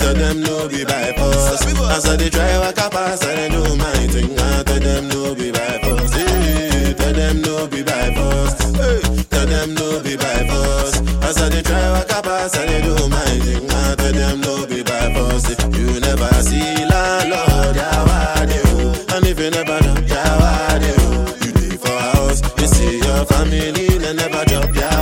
tell them no be by force. As I dey try waka pass, I dey do my thing. I tell them no be by force. Hey, tell them no be by force. Hey, tell them no be by force. As I dey try waka pass, I dey do my thing. I tell them no be by force. You never see landlord, yawade oh. And if you never know, yawade oh. You dey for house, you see your family, they never drop ya